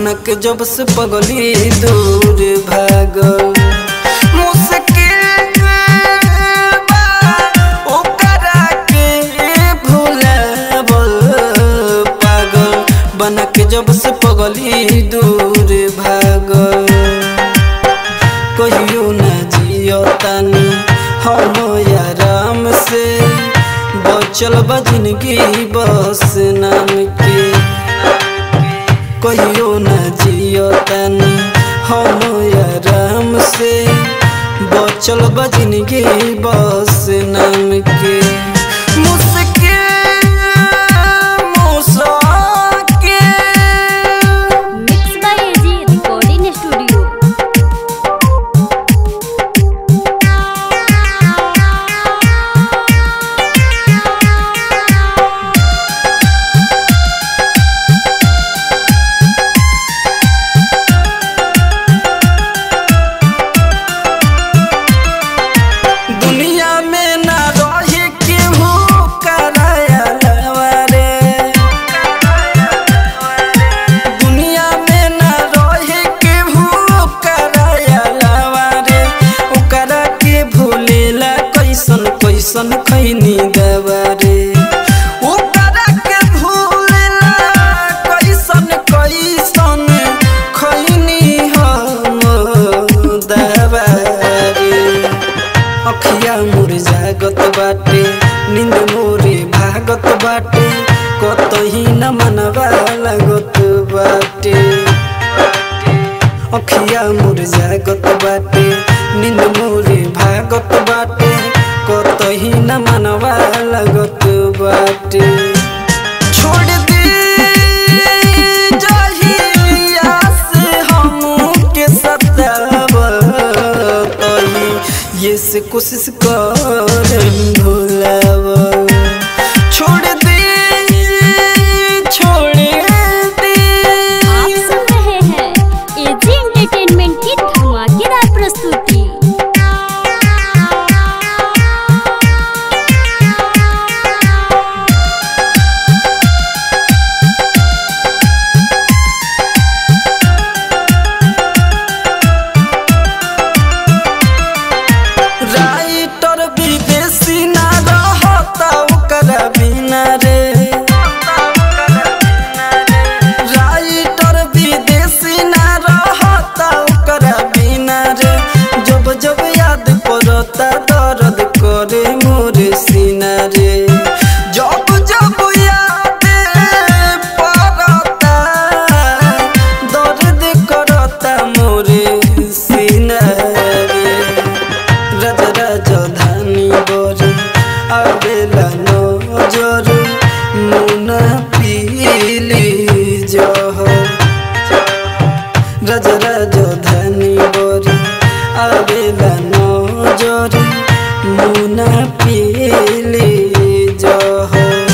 बन के जब से पगली दूर भागल मुश्किल बा ओकरा के भुलावल पागल बन के जब से पगली दूर भागल कहियो न जियो तानी हम आराम से बचल बा जिंदगी बस नाम के कहियो न जियो तानी हम आराम से बचल बा जिंदगी बस नाम के मुश्किल मुश्किल mix by AG recording studio दुनिया में ना रहे केहू करायलवा रे दुनिया में ना रहे केहू करायलवा रे ओकरा के भूलेला कैसन कैसन खैनी दवा रे ओकरा के भूलेला कैसन कैसन खैनी हम दवा रे अखिया मोर जागत बाटे नींद मोरे भागत बाटे कतही न मनवा लागत बाटे अखिया मोर जागत बाटे नींद मोरे भागत बाटे कतही न मनवा लागत बाटे छोड़ दे जहिया से हमके सतावतही ये से कोशिश कर भुलाव छोड़ दे छोड़ दे आप सुन रहे हैं एजी एंटरटेनमेंट की धमाकेदार प्रस्तुति राइटर विदेशी ना रहता ओकरा बिना रे राइटर विदेशी ना रहता ओकरा बिना रे जब जब याद पड़ता दर्द करे मोरे सीना रे जब जब याद पड़ता दर्द करता मोरे सीना रे रज रज धानी बरे आवेला नजर मुना पीली जह रज रज धानी बरे आवेला नजर मुना पीली जह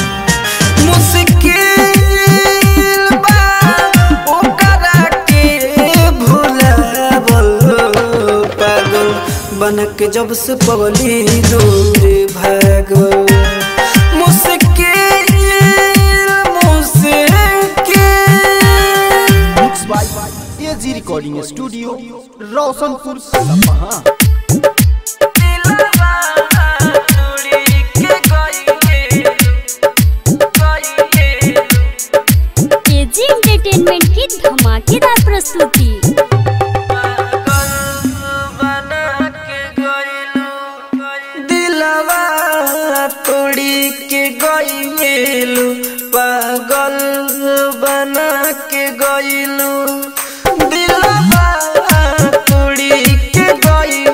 मुश्किल बा ओकरा के भुलावल पागल बन के जब से पगली दूर भागल मुश्किल मुश्किल mix by AG recording studio Roshanpur Sapaha दिलवा तोड़ी के गइले गइले एजी एंटरटेनमेंट की धमाकेदार प्रस्तुति दिलवा तोड़ी के गइलू पागल बना के गइलू दिलवा तोड़ी के गइलू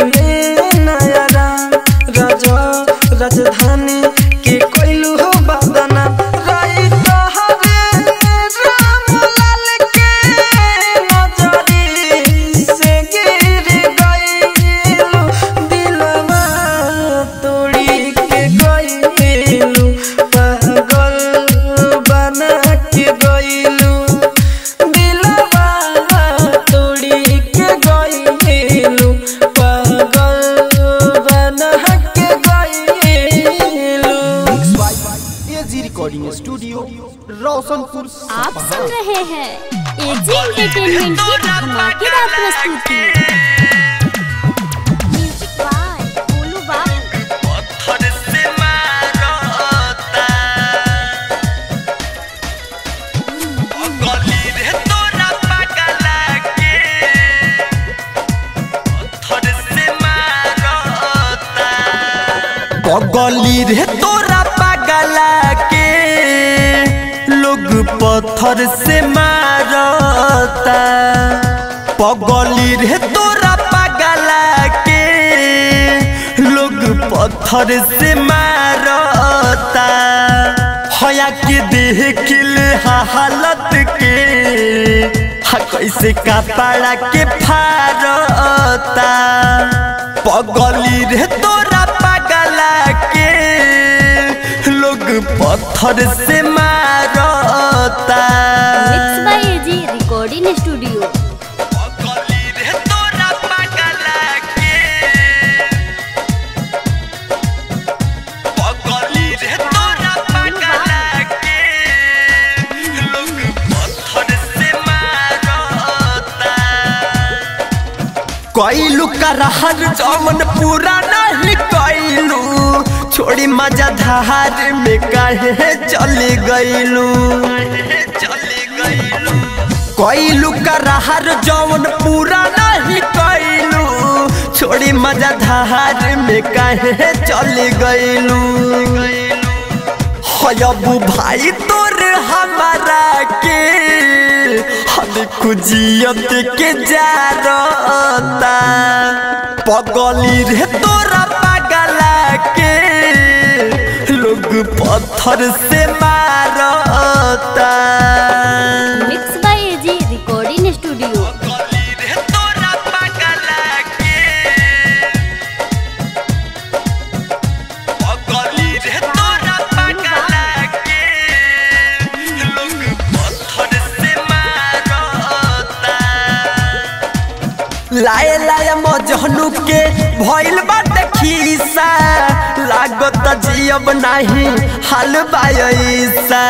मिलले नया राम राजा राजधानी के कोइलू हो बदना राई तोहरे राम लाल के नजरी से गिर गइलू दिलवा तोड़ी के गइलू पागल बना के गइलू दिलवा तोड़ी के गइलू पागल बना के गइलू एजी रिकॉर्डिंग स्टूडियो रोशनपुर आप सुन रहे हैं एजी एंटरटेनमेंट की धमाकेदार प्रस्तुति म्यूजिक बाय गोलू बाबू पगली रे तोरा पगला के लोग पत्थर से मारता पगली रे तोरा पगला के लोग पत्थर से मारता हया के देख ले हालत के हा कैसे कपड़ा के फारता पगली रे तोरा पगला के लोग पत्थर से मारता mix by AG recording studio पगली रे तोरा पगला के पगली रे तोरा पगला के लोग पत्थर से मारता कैलू करहर जमन पूरा नहीं कैलू छोड़ी मजा धार में कहे चले गईलू कैलू करहर जमन पूरा नहीं कैलू छोड़ी मजा धार में कहे चले गईलू हयबू भाई तोर हमारा के हम खुजियत के जारता पगली रे तोरा पगला के लोग पत्थर से मारता mix by AG recording studio पगली रे तोरा पगला के पगली रे तोरा पगला के लोग पत्थर से मारता लाए लाए मजहनु के भइल बाटे खीसा लागत जियब नाही हाल बायसा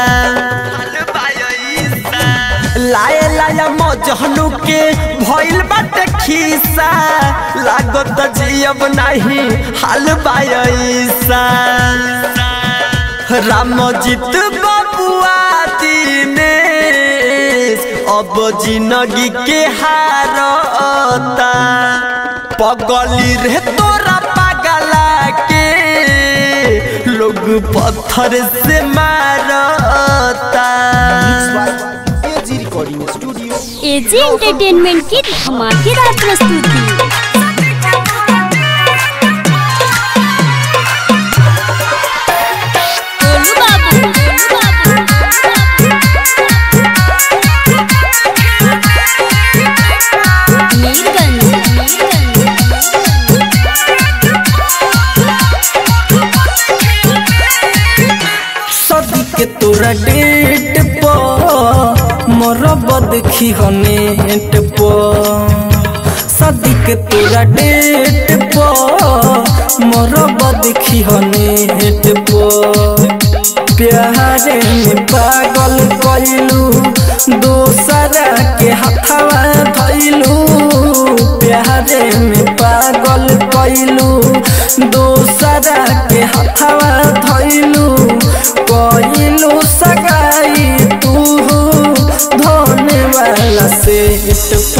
लाए लाए मजहनु के भइल बाटे खीसा लागत जियब नाही हाल बायसा रामजीत बबुआ दिनेश अब जिंदगी के हारता पगली रे तोरा पगला के लोग पत्थर से मारता AG recording studio AG entertainment की धमाकेदार प्रस्तुति गोलू बाबू गोलू बाबू मीरगंज सदी के तोरा डेट पर मोरब देखी हो नेट पर सदी के तोरा डेट पर मोरब देखी हो नेट पर प्यारे में पागल कैलू दोसरा के हथवा धैलू प्यारे में पागल कैलू दोसरा के हथवा धैलू कैलू सगाई तू धोने वाला सेट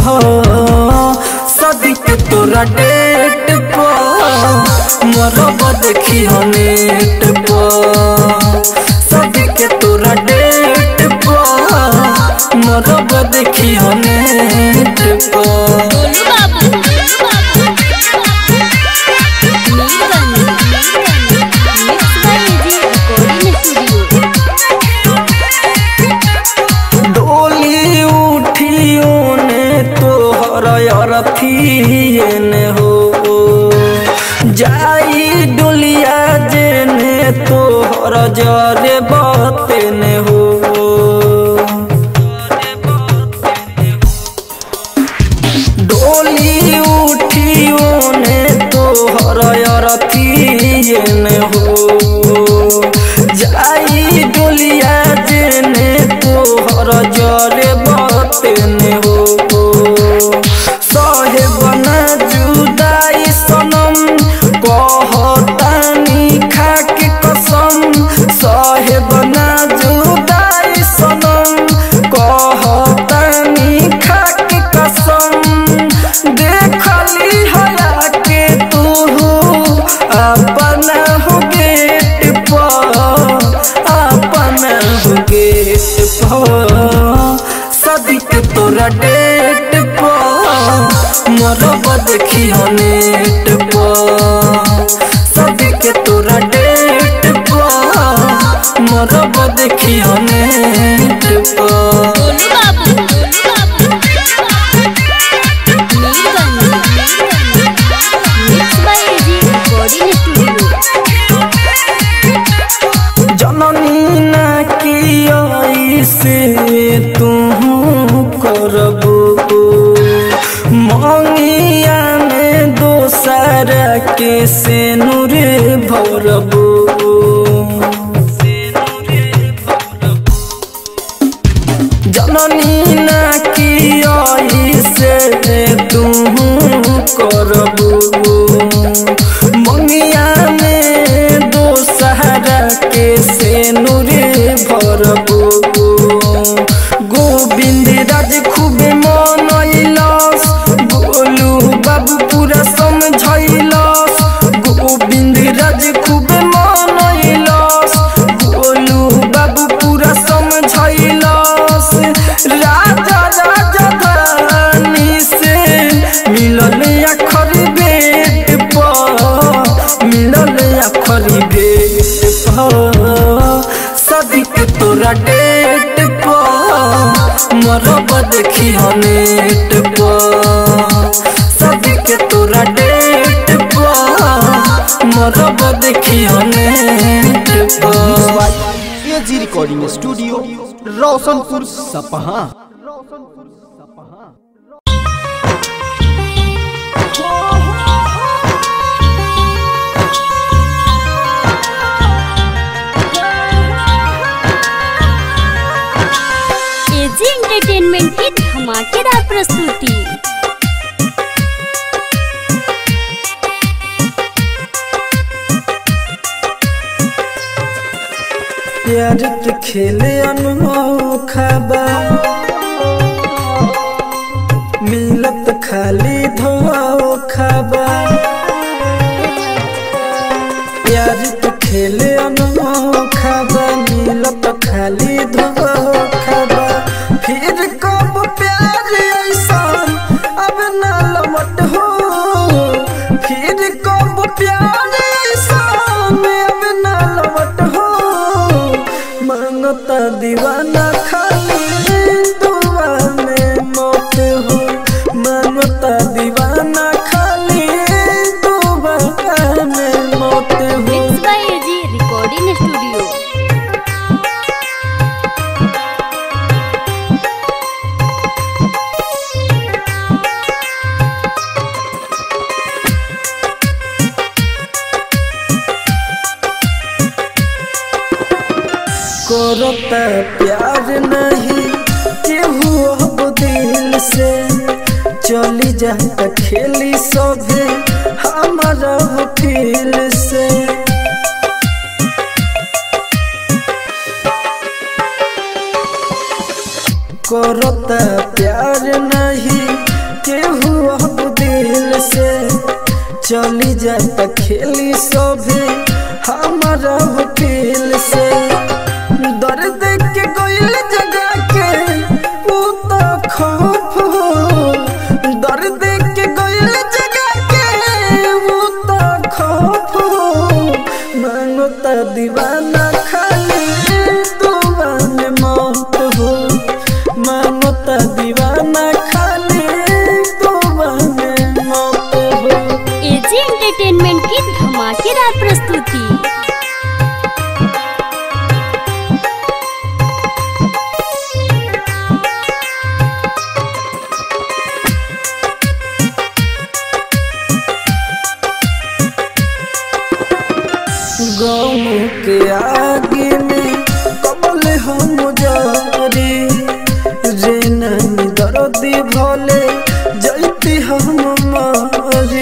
सदिक तोरा डेट पर मरब देखी हो नेट पर सदिक तोरा डेट पर मरब देखी हो नेट पर गोलू बाबू गोलू बाबू जाई डोलिया जेने तोहर जरे बतेने हो डोली उठी ओने तोहर अरथियने हो जाई डोलिया जेने तोहर जरे बतेने हो सहे बना जुदाई सनम कहतानी खाके कसम सहे बना जुदाई सनम कहतानी खाके कसम देखली हया के तू अपना हो गेट पर अपना हो गेट पर सदिक तोरा डेट पर मरब देखी हो नेट पर सदिक तोरा डेट पर मरब देखी हो नेट पर गोलू बाबू mix by AG recording studio जननी ना की से तू करबो मंगिया में दोसर के से नूर भरबो जननी ना की से तू करबो मंगिया में दोसहरा के से नूरे भरबो गोविंद राज खूब मनैलस गोलू बाबू पूरा समझैलस गोविंद राज खूब मनैलस गोलू बाबू पूरा समझैलस राजा राजा धानी से मिलल अखर बेट पर मिलल अखर बेट पर सदिक तोरा डेट पर मरब देखी हो नेट पर सदिक तोरा डेट पर मरब देखी हो नेट पर AG recording studio Roshanpur Sapaha AG entertainment की धमाकेदार प्रस्तुति प्यार के खेले अनोखा बा मिलत खाली धोखा बा प्यार के खेले अनोखा बा मिलत खाली धोखा बा फिर कब प्यार ऐसा अब ना लमट हो फिर कब प्यार ऐसा अब ना लमट हो मांगता दीवाना खाली दुआ में मौत हो मांगता दीवाना खाली दुआ में मौत हो mix by AG recording studio करता प्यार नहीं केहू अब दिल से चली जाता खेली सभे हमारा फील से करता प्यार नहीं केहू अब दिल से चली जाता खेली सभे हमारा फील से दर्द के गोइल जगा के ऊ तो खौफ हो दर्द के गोइल जगा के ऊ तो खौफ हो मांगता दीवाना खाली दुआ में मौत हो मांगता दीवाना खाली दुआ में मौत हो एजी एजी एंटरटेनमेंट की धमाकेदार प्रस्तुति गम के आगे में कबल हम जारी रे नैनी दर्दी भले जैती हम मारी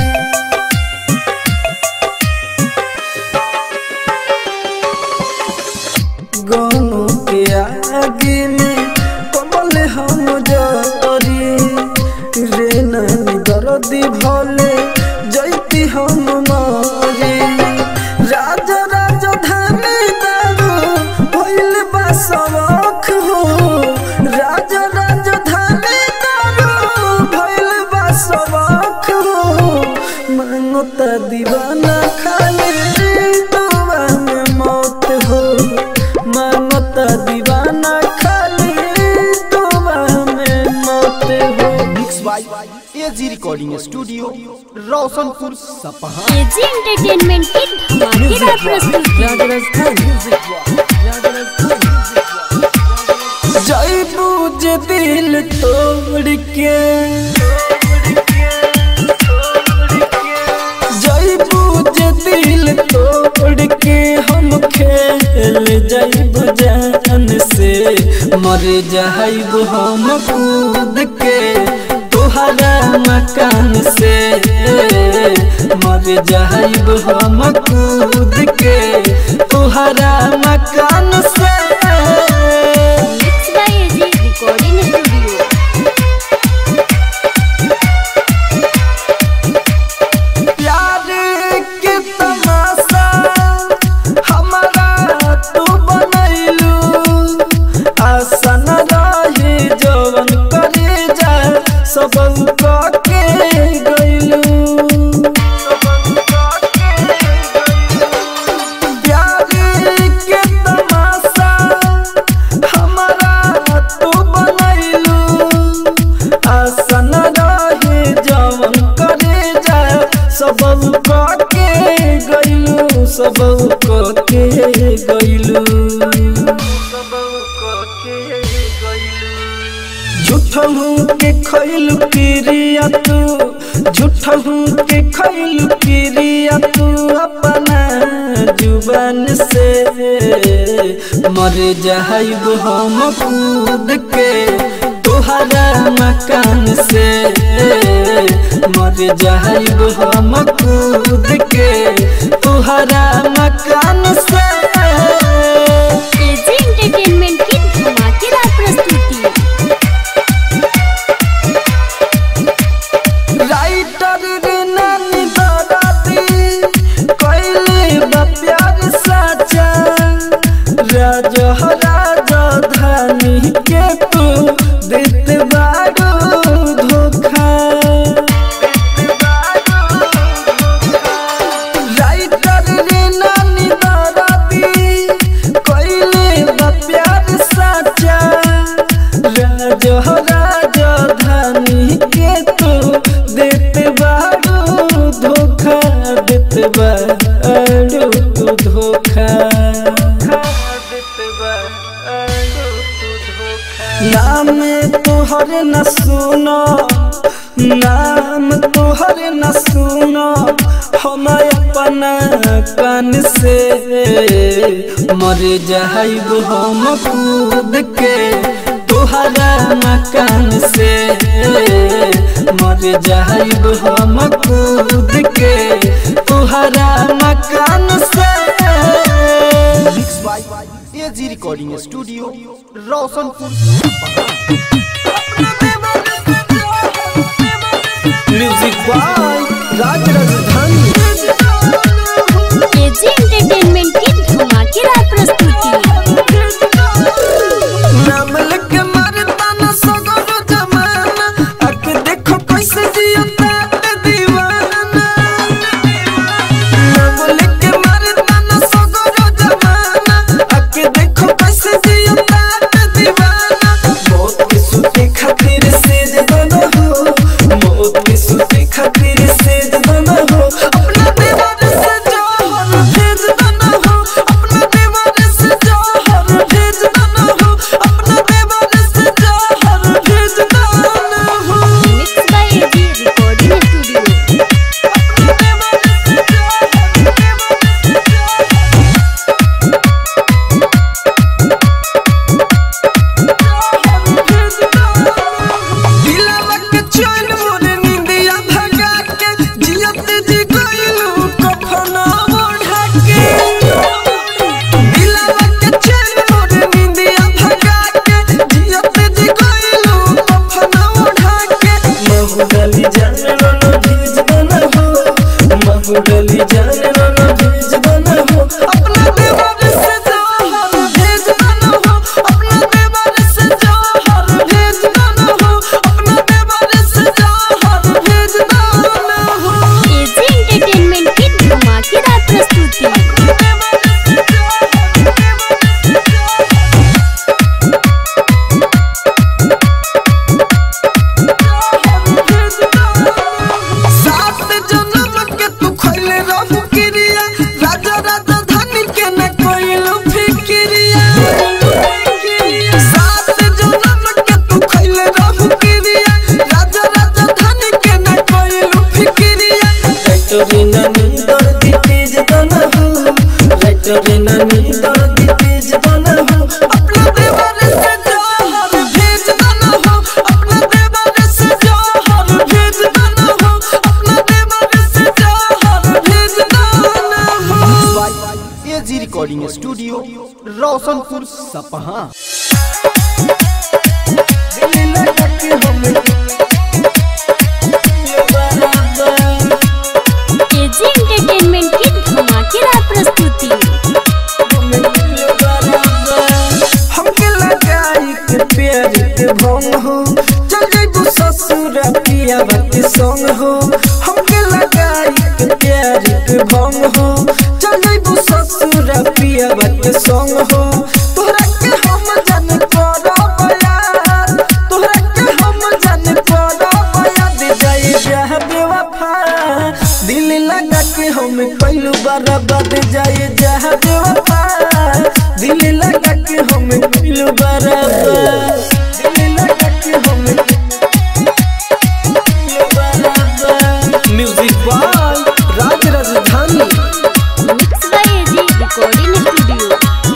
गम के आगे में कबल हम जारी रे नैनी दर्दी भले जैती हम मारी राजा राजा धानी दारू भइल बा सवाख हो राजा राजा धानी दारू भइल बा सवाख हो मांगता दीवाना खाली दुआ में मौत हो मांगता दीवाना खाली दुआ में मौत हो mix by AG recording studio Roshanpur Sapaha AG entertainment की धमाकेदार प्रस्तुति जय बूझ दिल तोड़ के जय बूझ दिल तोड़ के हम खेल जैब जान से मर जाइब हम कूद के तोहरा मकान से मर जाइब हम कूद के तोहरा मकान से mix by AG recording studio प्यार के तमाशा हमारा तू बनैलू आसन रही जवन करे जा सब के गैलू प्यार के तमाशा हमारा तू बनैलू आसन रहे जवन करे जा सब के गैलू सब के गैलू झूठहू के खैलू किरिया तू झूठहू के खैलू किरिया तू अपना जुबान से मर जाइब हम कूद के तोहरा मकान से मर जाइब हम कूद के तोहरा मकान से एजी एंटरटेनमेंट की धमाकेदार प्रस्तुति राइटर रे नानी दादाती कैले बा प्यार साचा राजा राजा धानी के तू देत बारू धोखा राइटर रे नानी दादाती कैले बा प्यार साचा राजा राजा धानी के तू देत बारू धोखा देत बारू तू धोखा नाम तोहर न सुनो नाम तोहर न सुनो हम अपना कान से मर जाइब हम कूद के तोहरा मकान से मर जाइब हम कूद के तोहरा मकान से mix by AG recording studio Roshanpur Sapaha music by राज राजधानी एजी एंटरटेनमेंट की धमाकेदार प्रस्तुति नाम लिख के मारता न सगरो जमाना आके देखो कैसे जियता है दीवाना नाम लिख के मारता न सगरो जमाना आके देखो कैसे जियता है दीवाना बहुत डली जान रन भेज दना हो अपना देवर से जहर भेज दना हो अपना देवर से जहर भेज दना हो अपना देवर से जहर भेज दना हो एजी एंटरटेनमेंट की धमाकेदार प्रस्तुति सात जन्म के तू खइले रहू किरिया राजा राजा धनी के न कोइलो फिकिरिया सात जन्म के तू खइले रहू किरिया राजा राजा धनी के न कोइलो फिकिरिया राइटरी नानी दर्दी तेज दना हो राइटरी नानी दर्दी तेज दना हो अपना देवर से जहर भेज दना हो अपना देवर से जहर भेज दना हो अपना देवर से जहर भेज दना हो एजी रिकॉर्डिंग स्टूडियो रोशनपुर सपहा दिल लगा के हमें एजी एंटरटेनमेंट की धमाकेदार प्रस्तुति हमके लगाई के प्यार के भंग हो चल जाइबू ससुर पिया बाती संग हो हमके लगाई के प्यार के भंग हो चल जाइबू ससुर पिया बाती संग हो तोहरा के हम जान करब यार तोहरा के हम जान करब यार दे जाई जहाँ बेवफा दिल लगा के हम कइलू बर्बाद जाए जहाँ बेवफा दिल लगा के हम कइलू बर्बाद दिल लगा के हम कइलू बर्बाद म्यूजिक बॉय राज राजधानी mix by AG recording studio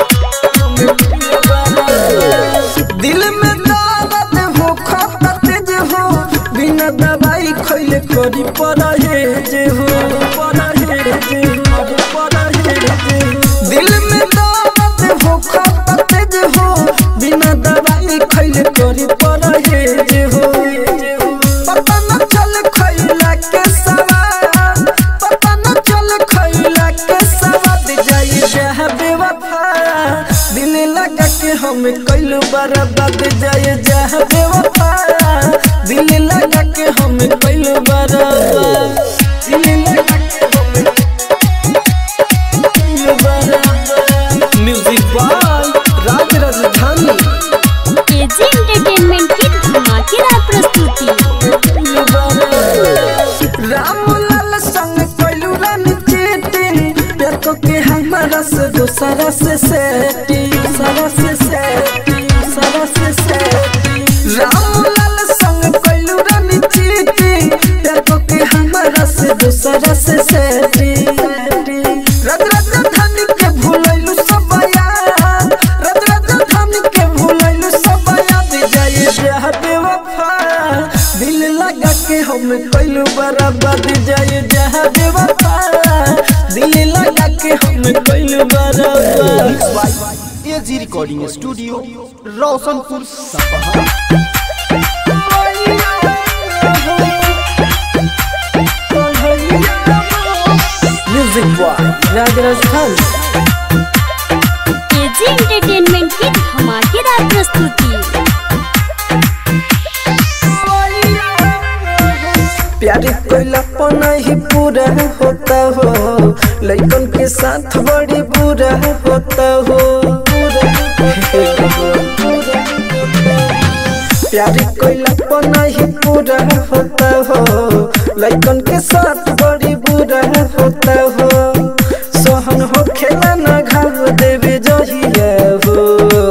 दिल में दर्द हो खपत जे हो बिना दवाई खइले करी परहेज हो परहेज हो परहेज हो दिल में दर्द हो खपत जे हो बिना दवाई खइले करी परहेज हो पता न चल खइला के सवार पता न चल खइला के सवाद जाई जहाँ बेवफा दिल लगा के हम कइलू बर्बाद जाए जहाँ बेवफा दिल लगा के हम कइलू बर्बाद दिल लगा के हम कइलू बर्बाद म्यूजिक बॉय राज राजधानी एजी एंटरटेनमेंट की धमाकेदार प्रस्तुति रामलाल संग कइलू रानी चीटिंग प्यार को के हमारा से दूसरा से सेटिंग सारा से सेटिंग सारा से सेटिंग रामलाल संग कइलू रानी चीटिंग प्यार को के हमारा से दूसरा से सेटिंग रज राजधानी के भूलैलू सब यार रज राजधानी के भूलैलू सब याद जाए जहाँ बेवफा दिल लगा के हम कइलू बर्बाद जाए जहाँ बेवफा दिल लगा के हम कइलू बर्बाद AG recording studio Roshanpur Sapaha music boy Raj Rajasthan AG entertainment की धमाकेदार प्रस्तुति प्यार कोइला पना ही पूरा होता हो लइकन के साथ बड़ी बुरा होता हो प्यार कोइला पना ही पूरा होता हो लइकन के साथ बड़ी बुरा होता हो सोहन हो खेला ना घाव देवे जहिया हो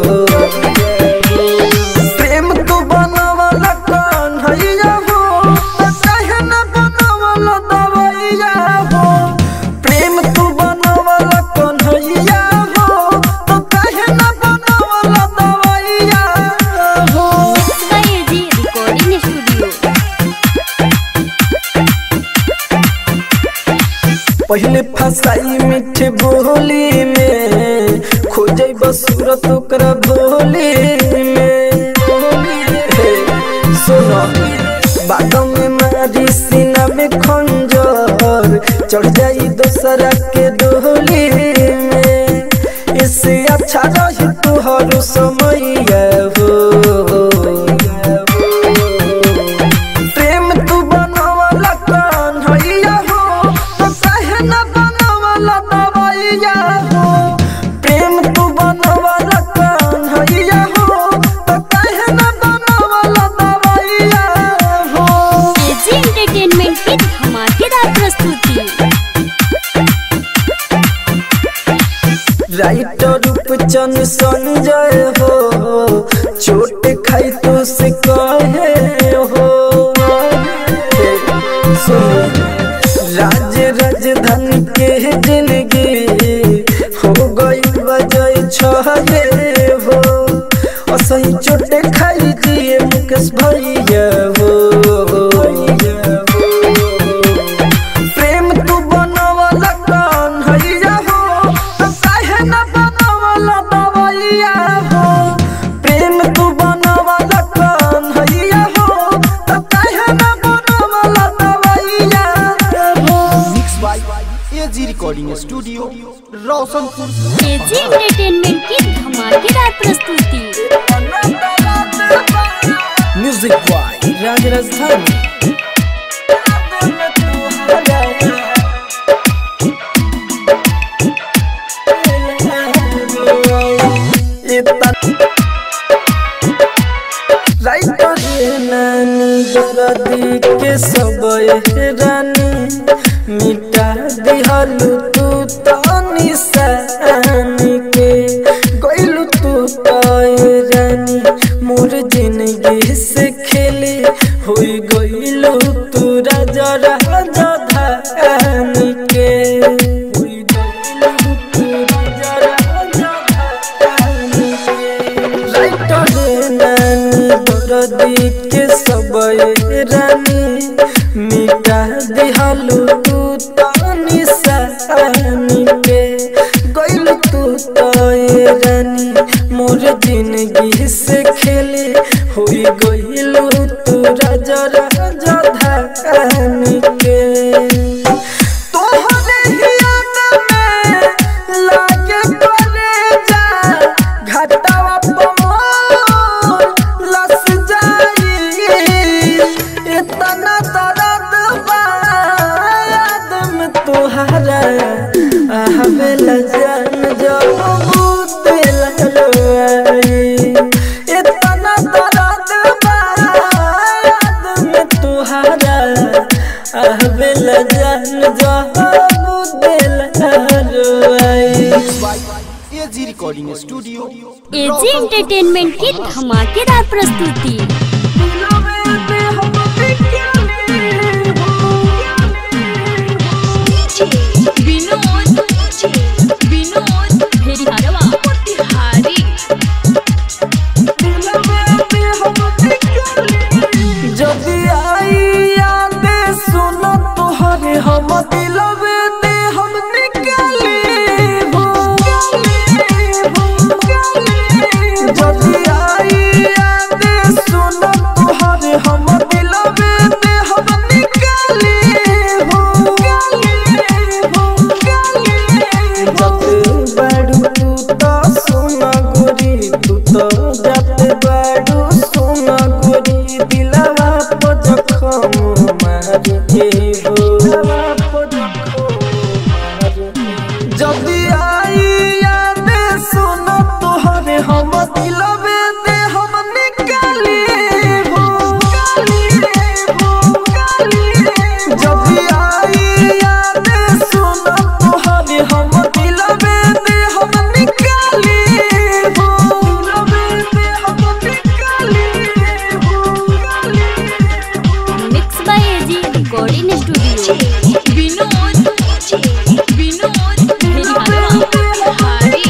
प्रेम तो बनावला कौन हैया हो त काहे न बनावला दवैया हो प्रेम तू बनावला कौन हैया हो त काहे न बनावला दवैया हो mix by AG recording studio पहले फसाई मीठे बोली में खोजे बसूरत ओकरा भोली में हे, सुनो बादों में मारी सीना में खंजर चढ़ जाई दूसरा के डोली में इससे अच्छा रही तुहर समैया हो प्रेम तू बनवला कन्हैया हो तो काहे न बनवला दवैया हो प्रेम तू बनवला कन्हैया हो तो काहे न बनवला दवैया हो एजी एंटरटेनमेंट की धमाकेदार प्रस्तुति राइटर रूपचंद संजय हो चोट खाई तो से कहे हो सुन, राज राजधानी के जिंदगी हो गई वजह छहे हो असही चोट खाई दिए मुकेश भैया हो प्रेम तू बनवला कन्हैया हो तो काहे न बनवला दवैया हो प्रेम तू बनवला कन्हैया हो तो काहे न बनवला दवैया हो mix by AG recording studio Roshanpur AG entertainment की धमाकेदार प्रस्तुति म्यूजिक बॉय राज राजधानी राइटर नानी दरदी के सब रानी मिटा दिहलु तू तो निशानी के गइलु तू तो रानी मोर जिंदगी से खेले होई गइलु तू राजा राजा धानी के होई गइलु तू राजा राजा धानी के राइटर नानी दरदी के सब रानी मिटा दिहलु तू तो निशानी के गइल तू तो रानी मोर जिंदगी से खेले होई गइलु तू राजा राजा धानी के तोहरे ही याद में लागे कलेजा, घाटावा पमोर लस जाई। इतना दर्द बा याद में तोहरा, आवेला जान जब बूते लगलवाई। इतना दर्द बा याद में तोहरा, आवेला जान जब बूते लगलवाई। By AG recording studio AG entertainment की धमाकेदार प्रस्तुति विनोद विनोद भेरी हरवा मोतिहारी जब आई याद सुन तोहरे हम दिलवे दे हम निकाले हो जब आई याद सुन तोहरे हम दिलवे दे हम निकाले हो जब बड़ू तू तो सोना गोरी तू तो जब बड़ू सोना गोरी दिलवा पर जखम मारे हो जब आई याद सुन तोहरे हम दिलवे दे हम निकाले हो जब आई याद सुन तोहरे हम दिलवे दे हम निकाले हो हम निकाले mix by AG recording studio Vinod Vinod भेरी हरवा मोतिहारी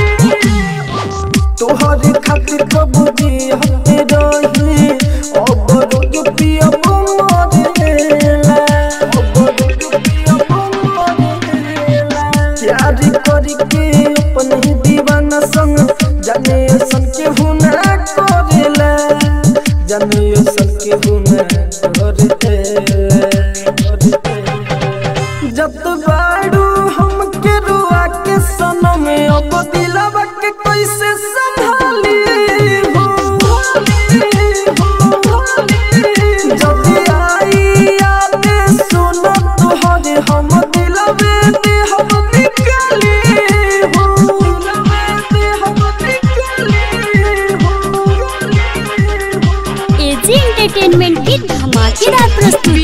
तोहरे खातिर कबूजी हते रही अब रोज पिया मरेला अब रोज पिया मरेला प्यार करके अपन ही दीवाना संग जाने सन के हुना करेला जाने सन के हुना करेला जब बाड़ू हमके रुआ के सनम अब दिलवा के कैसे संभाली हो जब आई याद सुन तोहरे हम दिलवे दे हम निकाली हो दिलवे दे हम निकाली हो एजी एंटरटेनमेंट की धमाकेदार प्रस्तुति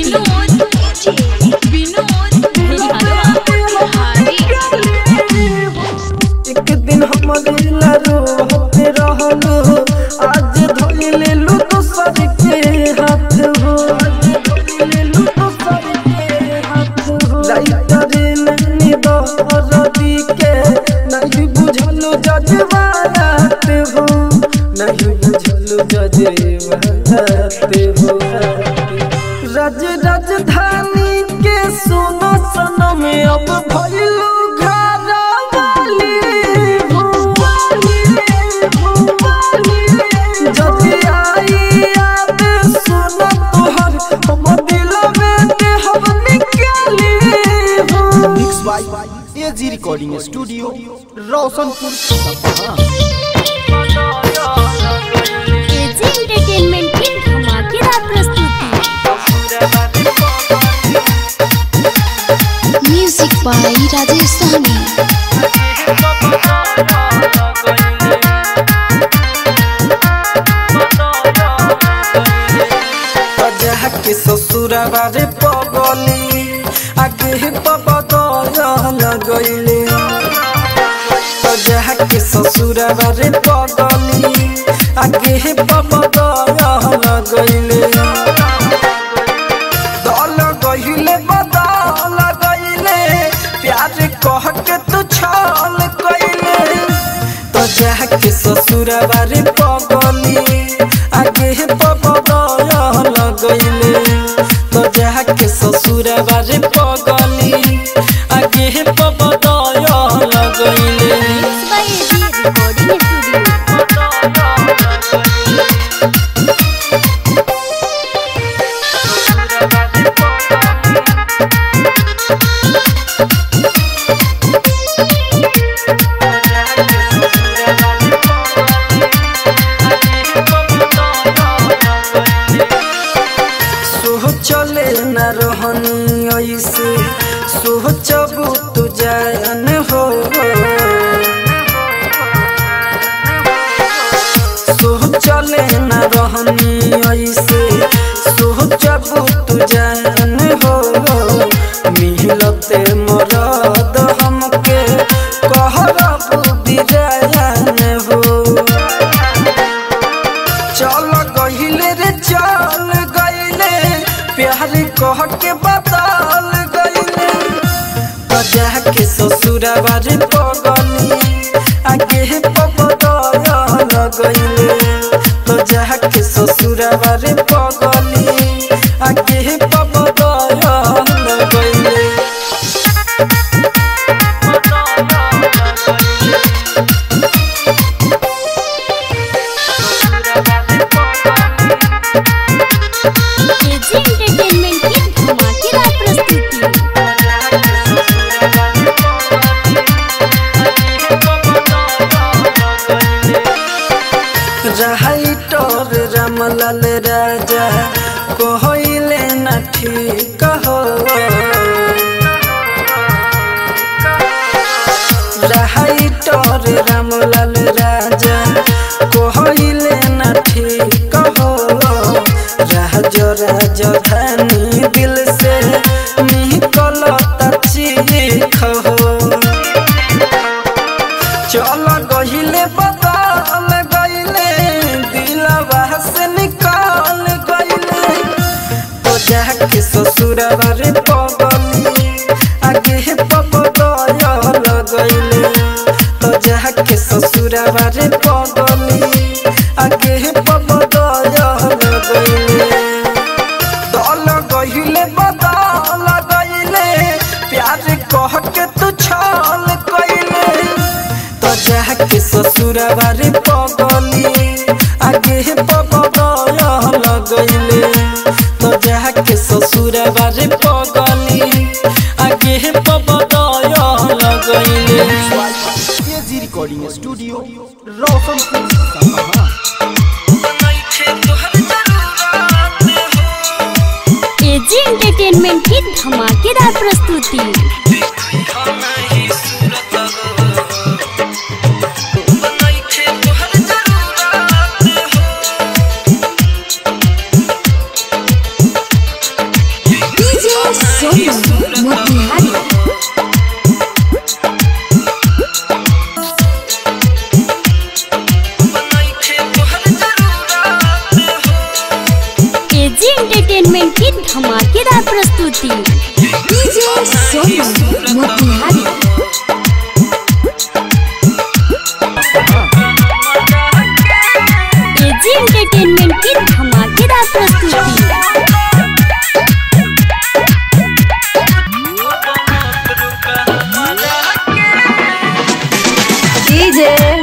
एक दिन हम दिल रोते रहलो आज धोई ले लू दूसर के हाथ हो आज धोई ले लू दूसर के हाथ हो लाइटर नैनी दरदी के नहीं बुझलो जजवात हो नहीं बुझलो जजवात हो रज राजधानी के सोना सनम अब भइलू घरवाली हो जब आई याद सुन तोहर हम दिलवे के हम निकाली हो mix by AG recording studio Roshanpur Sapaha AG entertainment की धमाकेदार प्रस्तुति म्यूजिक बाय राजेश सहनी अजह के ससुरवा रे पगली आगे हे पबदल गइले अजह के ससुरवा रे पगली आगे हे पबदल गइले दल गइले बदल गइले प्यार कह के तू छल कइले तो जाके ससुरवा रे पगली आगे हे पबदल गइले तो जाके ससुरवा रे पगली आगे हे पबदल गइले बाय एजी रिकॉर्डिंग स्टूडियो सोह चले न रहनी ऐसे सोह चबू तू जान हो सोह चले न रहनी ऐसे सोह चबू तू जान हो मिलते मरद हमके कहरबू बिरान हो चल गहिले रे चल गइले प्यार कह के बदल गइले बजा के ससुरवा रे पगली आगे हे पबदल गइले तो जा के ससुरवा रे पगली आगे हे पबदल गइले एजी एंटरटेनमेंट की धमाकेदार प्रस्तुति राइटर रामलाल राजा कहले न ठीक हो राइटर रामलाल राजा कहले न ठीक हो राज राजधानी दिल से निकलता चीख हो चल गहिले बदल गइले दिलवा से निकाल गइले तो जाके ससुरवा रे पगली आगे हे पबदल गइले तो जाके ससुरवा रे पगली आगे हे पबदल गइले दल गहिले बदल गइले प्यार कह के तू छल कइले तो जाके ससुरवा रे पगली आगे हे पबदल गइले तो जाके ससुरवा रे पगली आगे हे पबदल AG recording studio Roshanpur Sapaha AG entertainment की धमाकेदार प्रस्तुति DJ Sonu Motihari AG entertainment की धमाकेदार प्रस्तुति DJ Sonu Motihari AG entertainment की धमाकेदार प्रस्तुति डीजे